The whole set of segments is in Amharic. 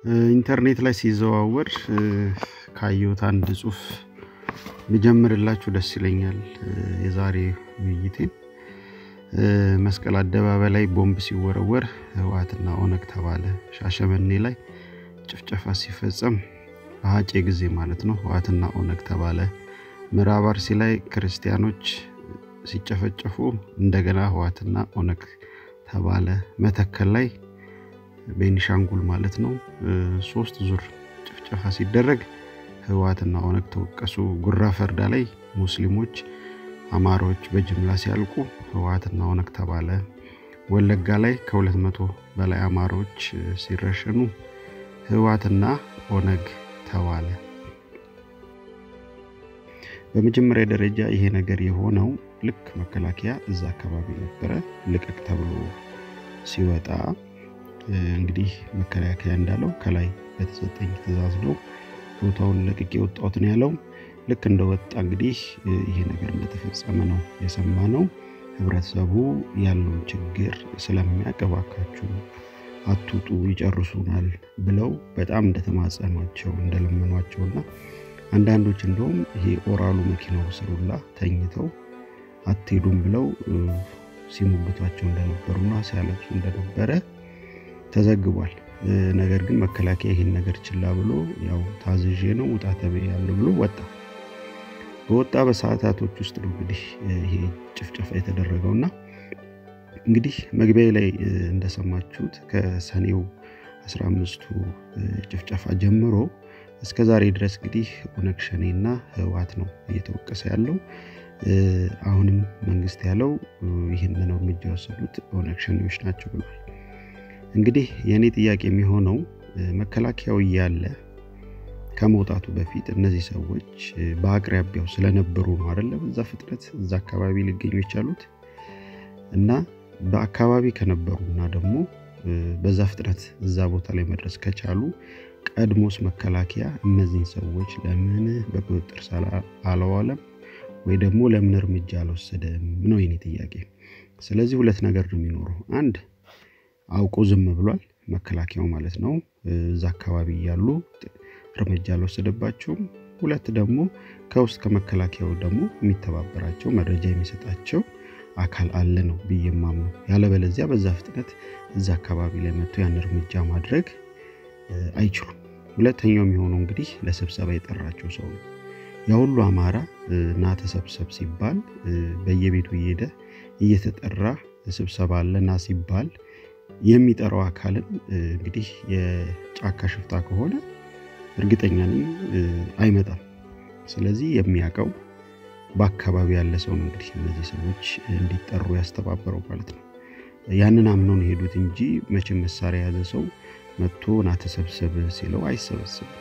ኢንተርኔት ላይ ሲዘዋወር ካየሁት አንድ ጽሁፍ ብጀምርላችሁ ደስ ይለኛል። የዛሬ ውይይቴን መስቀል አደባባይ ላይ ቦምብ ሲወረወር ህወሓትና ኦነግ ተባለ። ሻሸመኔ ላይ ጭፍጨፋ ሲፈጸም በሀጬ ጊዜ ማለት ነው ህወሓትና ኦነግ ተባለ። ምዕራብ አርሲ ላይ ክርስቲያኖች ሲጨፈጨፉ እንደገና ህወሓትና ኦነግ ተባለ። መተከል ላይ ቤኒሻንጉል ማለት ነው ሶስት ዙር ጭፍጨፋ ሲደረግ ህወሓትና ኦነግ ተወቀሱ። ጉራ ፈርዳ ላይ ሙስሊሞች አማራዎች በጅምላ ሲያልቁ ህወሓትና ኦነግ ተባለ። ወለጋ ላይ ከሁለት መቶ በላይ አማራዎች ሲረሸኑ ህወሓትና ኦነግ ተባለ። በመጀመሪያ ደረጃ ይሄ ነገር የሆነው ልክ መከላከያ እዛ አካባቢ ነበረ ልቀቅ ተብሎ ሲወጣ እንግዲህ መከላከያ እንዳለው ከላይ በተሰጠኝ ትእዛዝ ነው ቦታውን ለቅቄ የወጣሁት ነው ያለው። ልክ እንደወጣ እንግዲህ ይሄ ነገር እንደተፈጸመ ነው የሰማ ነው። ህብረተሰቡ ያለውን ችግር ስለሚያውቅ እባካችሁ አትውጡ ይጨርሱናል ብለው በጣም እንደተማጸኗቸው እንደለመኗቸውና አንዳንዶች እንደውም ይሄ ኦራሉ መኪናው ስሩላ ተኝተው አትሄዱም ብለው ሲሞግቷቸው እንደነበሩና ሲያለቅሱ እንደነበረ ተዘግቧል። ነገር ግን መከላከያ ይህን ነገር ችላ ብሎ ያው ታዝዤ ነው ውጣ ተብያለሁ ብሎ ወጣ። በወጣ በሰዓታቶች ውስጥ ነው እንግዲህ ይሄ ጭፍጨፋ የተደረገውና እንግዲህ መግቢያ ላይ እንደሰማችሁት ከሰኔው 15ቱ ጭፍጨፋ ጀምሮ እስከ ዛሬ ድረስ እንግዲህ ኦነግ ሸኔና ህወሓት ነው እየተወቀሰ ያለው። አሁንም መንግስት ያለው ይህንን እርምጃ የወሰዱት ኦነግ ሸኔዎች ናቸው ብሏል። እንግዲህ የእኔ ጥያቄ የሚሆነው መከላከያው እያለ ከመውጣቱ በፊት እነዚህ ሰዎች በአቅራቢያው ስለነበሩ ነው አይደለ? በዛ ፍጥነት እዛ አካባቢ ሊገኙ የቻሉት እና በአካባቢ ከነበሩና ደግሞ በዛ ፍጥነት እዛ ቦታ ላይ መድረስ ከቻሉ ቀድሞስ መከላከያ እነዚህን ሰዎች ለምን በቁጥጥር ስር አላዋለም ወይ ደግሞ ለምን እርምጃ አልወሰደም ነው የኔ ጥያቄ። ስለዚህ ሁለት ነገር ነው የሚኖረው። አንድ አውቆ ዝም ብሏል መከላከያው ማለት ነው። እዛ አካባቢ ያሉ እርምጃ አልወሰደባቸውም። ሁለት ደግሞ ከውስጥ ከመከላከያው ደግሞ የሚተባበራቸው መረጃ የሚሰጣቸው አካል አለ ነው ብዬ የማምነው። ያለበለዚያ በዛ ፍጥነት እዛ አካባቢ ላይ መጥቶ ያን እርምጃ ማድረግ አይችሉም። ሁለተኛው የሚሆነው እንግዲህ ለስብሰባ የጠራቸው ሰው ነው። የሁሉ አማራ ና ተሰብሰብ ሲባል በየቤቱ እየሄደ እየተጠራ ስብሰባ አለ ና ሲባል የሚጠራው አካልን እንግዲህ የጫካ ሽፍታ ከሆነ እርግጠኛ ነኝ አይመጣም። ስለዚህ የሚያውቀው በአካባቢ ያለ ሰው ነው እንግዲህ እነዚህ ሰዎች እንዲጠሩ ያስተባበረው ማለት ነው። ያንን አምነው ነው የሄዱት እንጂ መቼም መሳሪያ የያዘ ሰው መጥቶ ና ተሰብሰብ ሲለው አይሰበስብም።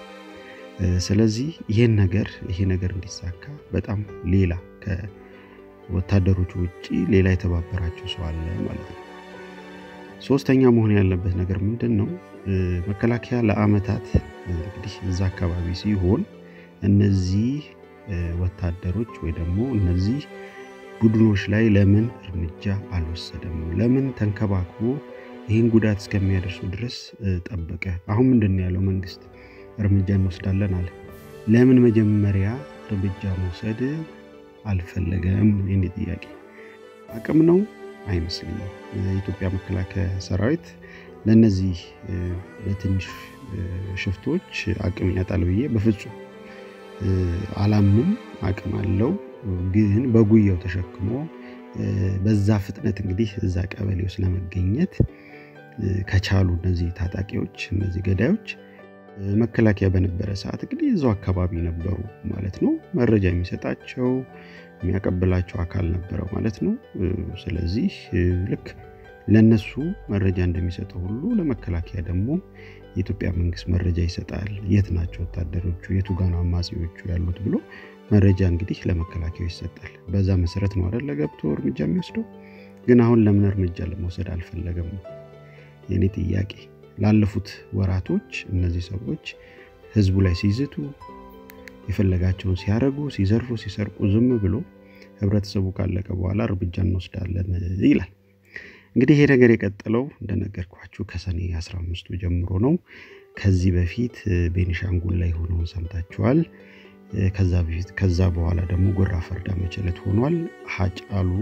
ስለዚህ ይሄን ነገር ይሄ ነገር እንዲሳካ በጣም ሌላ ከወታደሮቹ ውጭ ሌላ የተባበራቸው ሰው አለ ማለት ነው። ሶስተኛ መሆን ያለበት ነገር ምንድን ነው? መከላከያ ለአመታት እንግዲህ እዛ አካባቢ ሲሆን እነዚህ ወታደሮች ወይ ደግሞ እነዚህ ቡድኖች ላይ ለምን እርምጃ አልወሰደም? ለምን ተንከባክቦ ይህን ጉዳት እስከሚያደርሱ ድረስ ጠበቀ? አሁን ምንድን ነው ያለው መንግስት እርምጃ እንወስዳለን አለ። ለምን መጀመሪያ እርምጃ መውሰድ አልፈለገም? የኔ ጥያቄ አቅም ነው አይመስልኝም። የኢትዮጵያ መከላከያ ሰራዊት ለእነዚህ ለትንሽ ሽፍቶች አቅም ያጣል ብዬ በፍጹም አላምንም። አቅም አለው፣ ግን በጉያው ተሸክሞ በዛ ፍጥነት እንግዲህ እዛ ቀበሌ ውስጥ ለመገኘት ከቻሉ እነዚህ ታጣቂዎች እነዚህ ገዳዮች መከላከያ በነበረ ሰዓት እንግዲህ እዛው አካባቢ ነበሩ ማለት ነው። መረጃ የሚሰጣቸው የሚያቀብላቸው አካል ነበረ ማለት ነው። ስለዚህ ልክ ለነሱ መረጃ እንደሚሰጠው ሁሉ ለመከላከያ ደግሞ የኢትዮጵያ መንግስት መረጃ ይሰጣል። የት ናቸው ወታደሮቹ፣ የቱ ጋ ነው አማጺዎቹ ያሉት ብሎ መረጃ እንግዲህ ለመከላከያው ይሰጣል። በዛ መሰረት ነው አይደል ገብቶ እርምጃ የሚወስደው። ግን አሁን ለምን እርምጃ ለመውሰድ አልፈለገም ነው የኔ ጥያቄ። ላለፉት ወራቶች እነዚህ ሰዎች ህዝቡ ላይ ሲዝቱ የፈለጋቸውን ሲያደርጉ፣ ሲዘርፉ፣ ሲሰርቁ ዝም ብሎ ህብረተሰቡ ካለቀ በኋላ እርምጃ እንወስዳለን ይላል። እንግዲህ ይሄ ነገር የቀጠለው እንደነገርኳችሁ ከሰኔ 15ቱ ጀምሮ ነው። ከዚህ በፊት ቤኒሻንጉል ላይ ሆነውን ሰምታችኋል። ከዛ በፊት ከዛ በኋላ ደግሞ ጎራ ፈርዳ መቸለት ሆኗል። ሀጫሉ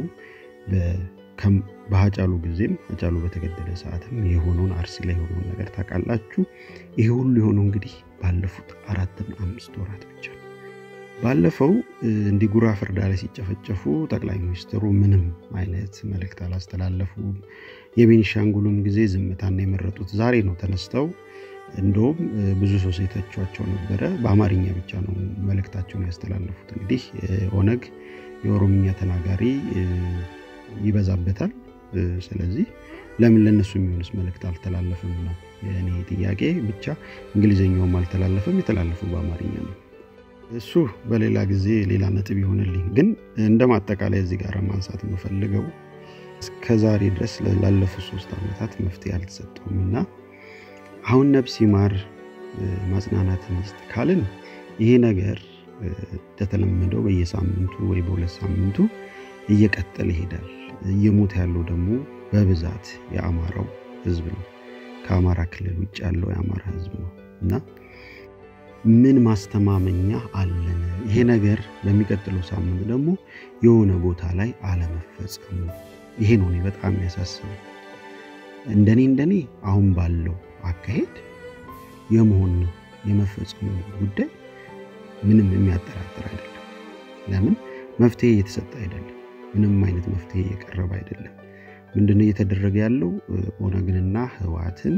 በሀጫሉ ጊዜም ሀጫሉ በተገደለ ሰዓትም የሆነውን አርሲ ላይ የሆነውን ነገር ታውቃላችሁ። ይሄ ሁሉ የሆነው እንግዲህ ባለፉት አራትና አምስት ወራት ብቻ ነው። ባለፈው እንዲህ ጉራ ፈርዳ ላይ ሲጨፈጨፉ ጠቅላይ ሚኒስትሩ ምንም አይነት መልእክት አላስተላለፉም። የቤኒሻንጉሉም ጊዜ ዝምታና የመረጡት ዛሬ ነው ተነስተው እንደውም ብዙ ሰው ሲተቿቸው ነበረ። በአማርኛ ብቻ ነው መልእክታቸውን ያስተላለፉት። እንግዲህ ኦነግ የኦሮምኛ ተናጋሪ ይበዛበታል። ስለዚህ ለምን ለነሱ የሚሆንስ መልእክት አልተላለፍም ነው የእኔ ጥያቄ። ብቻ እንግሊዝኛውም አልተላለፈም፣ የተላለፈው በአማርኛ ነው። እሱ በሌላ ጊዜ ሌላ ነጥብ ይሆንልኝ። ግን እንደ ማጠቃላይ እዚህ ጋር ማንሳት የምፈልገው እስከዛሬ ድረስ ላለፉት ሶስት ዓመታት መፍትሄ አልተሰጠውም እና አሁን ነፍስ ይማር ማጽናናትን ይስጥ ካልን ይሄ ነገር እንደተለመደው በየሳምንቱ ወይ በሁለት ሳምንቱ እየቀጠለ ይሄዳል። እየሞተ ያለው ደግሞ በብዛት የአማራው ህዝብ ነው። ከአማራ ክልል ውጭ ያለው የአማራ ህዝብ ነው እና ምን ማስተማመኛ አለን? ይሄ ነገር በሚቀጥለው ሳምንት ደግሞ የሆነ ቦታ ላይ አለመፈጸሙ ይሄ ነው እኔ በጣም የሚያሳስበው። እንደኔ እንደኔ አሁን ባለው አካሄድ የመሆን የመፈጸሙ ጉዳይ ምንም የሚያጠራጥር አይደለም። ለምን መፍትሄ እየተሰጠ አይደለም። ምንም አይነት መፍትሄ እየቀረበ አይደለም። ምንድነው እየተደረገ ያለው? ኦነግንና ህወሓትን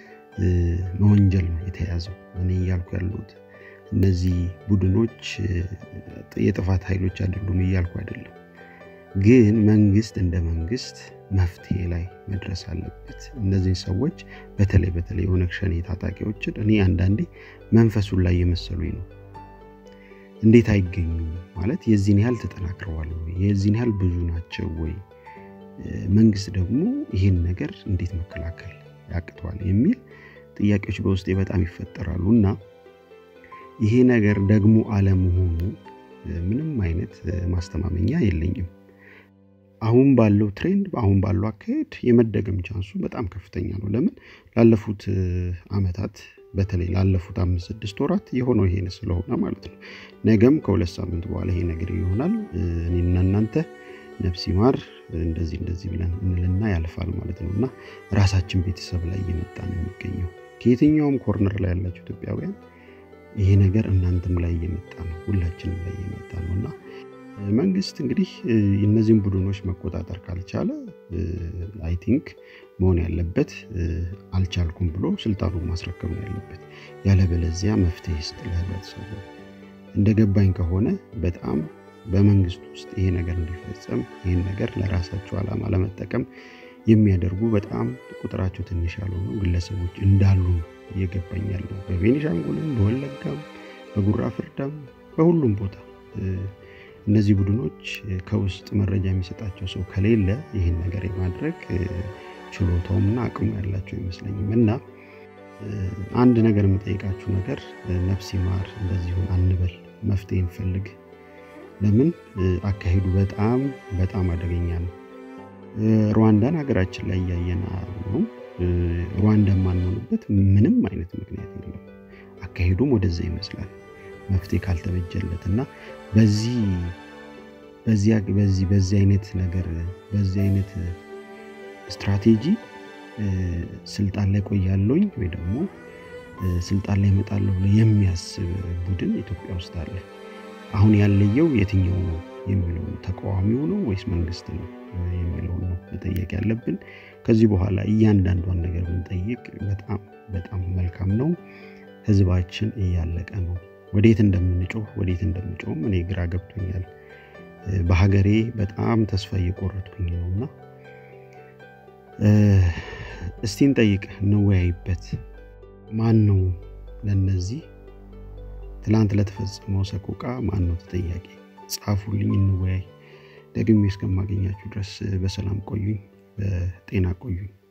መወንጀል ነው የተያዘው። እኔ እያልኩ ያለሁት እነዚህ ቡድኖች የጥፋት ኃይሎች አይደሉም እያልኩ አይደለም። ግን መንግስት እንደ መንግስት መፍትሄ ላይ መድረስ አለበት። እነዚህን ሰዎች በተለይ በተለይ የኦነግ ሸኔ ታጣቂዎችን እኔ አንዳንዴ መንፈሱን ላይ የመሰሉኝ ነው። እንዴት አይገኙም ማለት የዚህን ያህል ተጠናክረዋል ወይ? የዚህን ያህል ብዙ ናቸው ወይ? መንግስት ደግሞ ይህን ነገር እንዴት መከላከል ያቅተዋል የሚል ጥያቄዎች በውስጤ በጣም ይፈጠራሉ እና ይሄ ነገር ደግሞ አለመሆኑ ምንም አይነት ማስተማመኛ የለኝም። አሁን ባለው ትሬንድ አሁን ባለው አካሄድ የመደገም ቻንሱ በጣም ከፍተኛ ነው። ለምን ላለፉት አመታት በተለይ ላለፉት አምስት ስድስት ወራት የሆነው ይሄን ስለሆነ ማለት ነው። ነገም ከሁለት ሳምንት በኋላ ይሄ ነገር ይሆናል። እኔና እናንተ ነፍስ ይማር እንደዚህ እንደዚህ ብለን እንልና ያልፋል ማለት ነው እና ራሳችን ቤተሰብ ላይ እየመጣ ነው የሚገኘው። ከየትኛውም ኮርነር ላይ ያላቸው ኢትዮጵያውያን ይሄ ነገር እናንተም ላይ እየመጣ ነው፣ ሁላችንም ላይ እየመጣ ነው እና መንግስት እንግዲህ እነዚህን ቡድኖች መቆጣጠር ካልቻለ አይ ቲንክ መሆን ያለበት አልቻልኩም ብሎ ስልጣኑን ማስረከብ ነው ያለበት። ያለበለዚያ መፍትሄ ይስጥ ለህብረተሰቡ። እንደገባኝ ከሆነ በጣም በመንግስት ውስጥ ይሄ ነገር እንዲፈጸም ይህን ነገር ለራሳቸው ዓላማ ለመጠቀም የሚያደርጉ በጣም ቁጥራቸው ትንሽ ያልሆኑ ግለሰቦች እንዳሉ እየገባኝ ያለው በቤኒሻንጉልም፣ በወለጋም፣ በጉራ ፍርዳም በሁሉም ቦታ እነዚህ ቡድኖች ከውስጥ መረጃ የሚሰጣቸው ሰው ከሌለ ይህን ነገር የማድረግ ችሎታውምና አቅሙ ያላቸው አይመስለኝም። እና አንድ ነገር የምጠይቃችሁ ነገር ነፍስ ይማር እንደዚሁን አንበል፣ መፍትሄ እንፈልግ። ለምን አካሄዱ በጣም በጣም አደገኛ ነው። ሩዋንዳን ሀገራችን ላይ እያየን ነው። ሩዋንዳ የማንሆንበት ምንም አይነት ምክንያት የለም። አካሄዱም ወደዛ ይመስላል መፍትሄ ካልተበጀለት እና በዚህ በዚህ በዚህ አይነት ነገር በዚህ አይነት ስትራቴጂ ስልጣን ላይ ቆያለሁኝ ወይ ደግሞ ስልጣን ላይ እመጣለሁ ብሎ የሚያስብ ቡድን ኢትዮጵያ ውስጥ አለ። አሁን ያለየው የትኛው ነው የሚለው ነው። ተቃዋሚው ነው ወይስ መንግስት ነው የሚለውን ነው መጠየቅ ያለብን። ከዚህ በኋላ እያንዳንዷን ነገር ብንጠይቅ በጣም በጣም መልካም ነው። ህዝባችን እያለቀ ነው። ወዴት እንደምንጮህ ወዴት እንደምንጮህም እኔ ግራ ገብቶኛል። በሀገሬ በጣም ተስፋ እየቆረጥኩኝ ነው እና እስቲ እንጠይቅ፣ እንወያይበት። ማን ነው ለነዚህ ትላንት ለተፈጸመው ሰቆቃ ማን ነው ተጠያቂ? ጻፉልኝ፣ እንወያይ። ደግሜ እስከማገኛችሁ ድረስ በሰላም ቆዩኝ፣ በጤና ቆዩኝ።